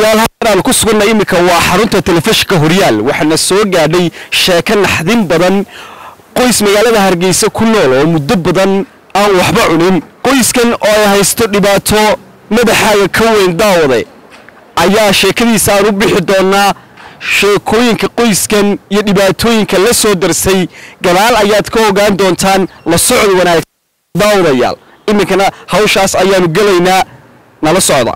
daawadayaal halkan aan ku suganna iminka waa xarunta telefishinka horyaal waxaana soo gaadhay sheeko naxdin badan qoys magaalada hargeysa ku nool oo muddo badan aan waxba cunin qoyskan oo ay haysto dhibaato madaxaaga ka weyn daawade ayaa sheekadiisa aan u bixi doonaa sheekooyinka qoyskan iyo dhibaatooyinka la soo darsay gadaal ayaad ka ogaan doontaan la socod wanaagsan daawadayaal iminkana hawshaas ayaanu gelaynaa nala socda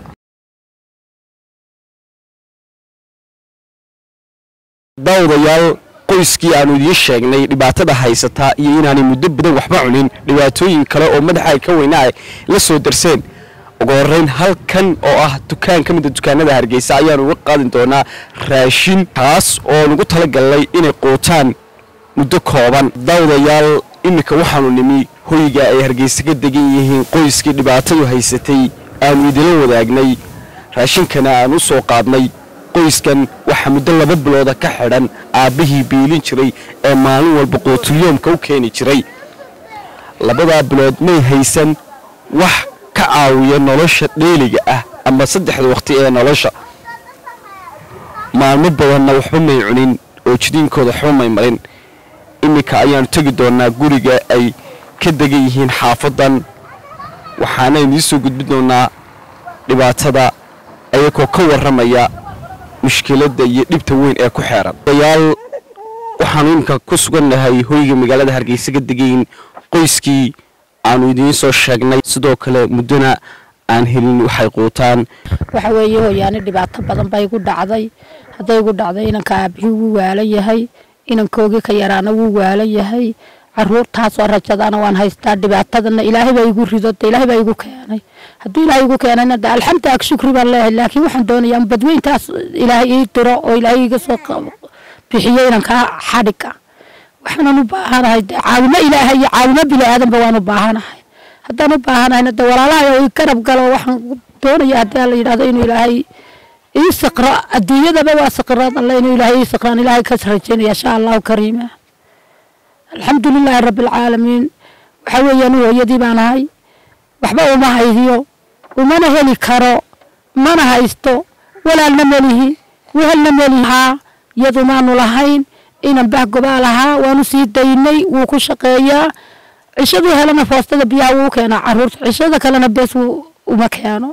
daawadayaal qoyskii aanu idiin sheegnay dhibaatada haysataa iyo inaanay muddo badan waxba cunin dhibaatooyin kale oo madaxa ka weyna ay la soo darseen ugu horeyn halkan oo ah dukaan ka mida dukaanada hargeysa ayaanu uga qaadin doonaa raashin kaas oo nugu talagalnay inay quutaan muddo kooban daawadayaal iminka waxaanu nimi hoyga ay hargeysa ka degan yihiin qoyskii dhibaatadu haysatay aanu idila wadaagnay raashinkana aan u soo qaadnay qoyskan waxaa muddo laba bilooda ka xidhan aabbihii biilin jiray ee maalin walba qootulyoomka u keeni jiray labadaa bilood may haysan wax ka caawiya nolosha dheeliga ah ama saddexda waqti ee nolosha maalmo badanna waxba may cunin oo jidiinkooda waxba may marin iminka ayaanu tegi doonaa guriga ay ka degan yihiin xaafadan waxaana idiin soo gudbin doonaa dhibaatada ayagoo ka warramaya mushkiladda iyo dhibta weyn ee ku xeeran dayaal waxaanu iminka ku sugannahay hoyga magaalada hargeysa ka degayn qoyskii aanu idiin soo sheegnay sidoo kale muddona aan helin waxay quutaan waxa weeye hooyaani dhibaato badan baa igu dhacday hadday igu dhacday inanka aabihii wuu waalan yahay inankoogii ka yaraana wuu waalan yahay caruurtaasoo rajadaana waan haystaa dhibaatadana ilaahay baa igu rido de ilaahay baa igu keenay hadduu ilaahay igu keenayna de alxamdu ag shukri baan leeyahay laakiin waxaan doonayaa badweyntaas ilaahay ii diro oo ilaahay iga soo bixiyo inankaa xadhiga waxaanan u baahanahay de caawimo ilaahay iyo caawimo bini aadanba waan u baahanahay haddaan u baahanahayna de walaalahay oo i garab galo waxaan doonaya haddii la yidhahdo inuu ilaahay ii saqro adduunyadaba waa saqraad alle inuu ilaahay ii saqraan ilaahay ka rajaynaya insha allahu kariima alxamdu lilaahi rabbi alcaalamiin waxa weeyaan hooyadii baan ahay waxba uma haydiyo umana heli karo mana haysto walaalna melihi wehelna melihaa iyadu maanu lahayn inan bahgobaa lahaa waanu sii daynay wuu ku shaqeeyaa cishaduu helana foostada biyaha wuu keenaa caruurta cishada kalena bees uma keeno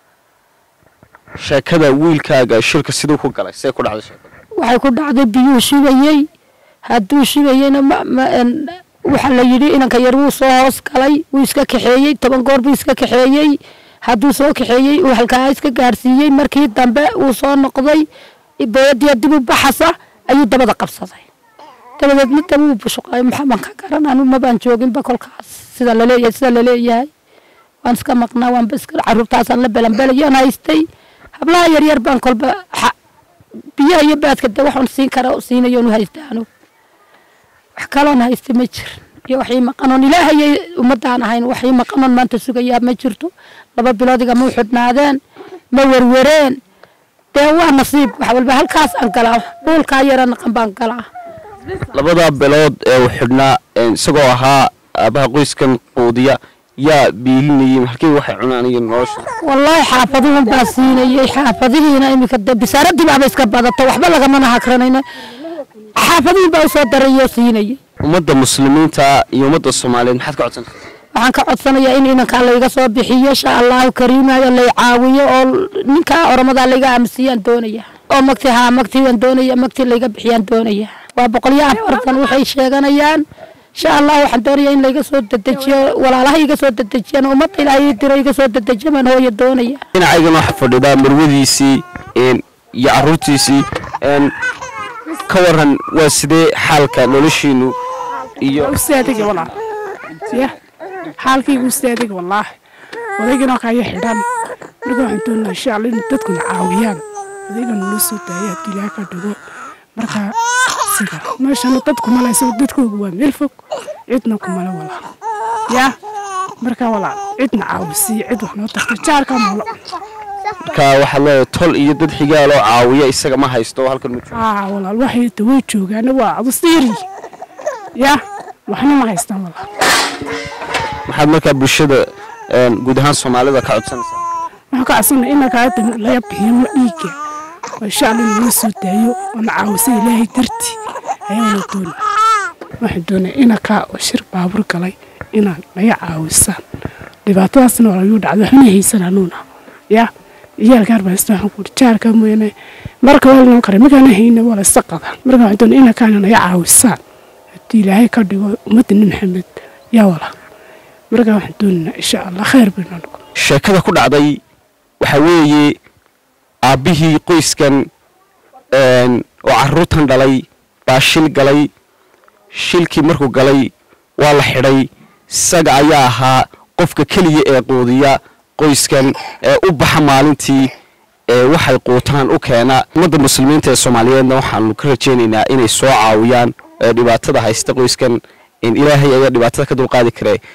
sheekada wiilkaaga shilka siduu ku galay see ku dhacday sheekada waxay ku dhacday biyuu shubayey hadduu shubayeyna waxaa la yidhi inanka yar wuu soo hoos galay wuu iska kaxeeyey toban goor buu iska kaxeeyey hadduu soo kaxeeyey uu halkaa iska gaarsiiyey markii dambe uu soo noqday booyadiya dib u baxasa ayuu dabada qabsaday dabadeedna daba uu bushuqay maxaban ka garan anu mabaan jooginba kolkaas sida laleeyahay sida laleeyahay waan iska maqnaa waanba iska caruurtaasaan la belanbelayaan haystay hablaha yaryar baan kolba biyaha iyo baadka de waxaan siin kara siinayoonu haystaanu wax kaloon haysta ma jir iyo waxii maqanoon ilaahayay ummadaan ahayn waxii maqanoon maanta sugayaa ma jirto laba bilood igama u xidhnaadeen ma werwereen dee waa nasiib wax walba halkaas aan galaa dhuulkaa yara naqan baan galaa labadaa bilood ee uu xidhnaa isagoo ahaa aabaha qoyskan quudiya yaa biilinayay halkii waxay cunaan iyo nolosha wallaahi xaafaduhun baa siinayey xaafadihiina iminka de bisaaradii baaba iska badata waxba lagamana hakranayna xaafadihin baa usoo darayoo siinayay ummadda muslimiinta iyo ummadda soomaaliyeed maxaad ka codsanaysaa waxaan ka codsanayaa in inankaa layga soo bixiyo insha allahu kariimayo lay caawiyo oo ninkaa oramadaa layga aamusiyaan doonaya oo magti haa magtii waan doonaya magtii layga bixiyaan doonaya waa boqol iyo afartan waxay sheeganayaan insha allah waxaan doonaya in layga soo dedejiyo walaalaha iga soo dedejiyaan ummadda ilaahay diro iga soo dedejiyo baan hooya doonaya dhinacaygan waxaa fadhidaa marwadiisii iyo caruurtiisii ka waran waa sidee xaalka noloshiinu iyo ustaadiga walaal ya xaalkaygu ustaadiga wallaahi odaygana kaya xidhan marka waxaan doonaa insha alla in dadkuna caawiyaan odayga nala soo daaya haddii ilaaha ka dhigo marka sida meeshana dad kumale isago dadkoogu waa meel fog cidna kumale walaal ya marka walaal cidna caawisiiyo cid wax noo tarta jaarka malo marka waxaad leedahay tol iyo dad xigaaloo caawiya isaga ma haysto halkan ma joogo aa walaal waxay daway joogaana waa adusiiri ya waxna ma haystaan walaal maxaad markaa bulshada guud ahaan soomaalida ka codsanaysaa waxaan ka codsana in lagaa laga bixiyo dhiigga oo insha allah nala soo daayo oo na caawisa ilaahay dartii ayaana doona waxaan doonaya inakaa oo shir baabur galay inaad naga caawisaan dhibaatadaasna waa lagu dhacda waxna haysan anuuna yaa iyaalkaar baa isna waxaan kuuri jaarka mooyaane marka waa lanoo kara markaana hayna waa la isa qadaa marka waxaan doonaya inakaana naga caawisaan haddii ilaahay ka dhigo ummadda nin maxamed yaa wala marka waxaan doonaynaa insha allah khayr baynoo noqon sheekada ku dhacday waxaa weeye aabbihii qoyskan oo caruurtan dhalay baa shil galay shilkii markuu galay waa la xidhay isaga ayaa ahaa qofka keliya ee quudiya qoyskan ee u baxa maalintii ee waxay quutaan u keena ummadda muslimiinta ee soomaaliyeedna waxaanu ka rajaynaynaa inay soo caawiyaan ee dhibaatada haysta qoyskan in ilaahay ayaa dhibaatada ka dulqaadi karee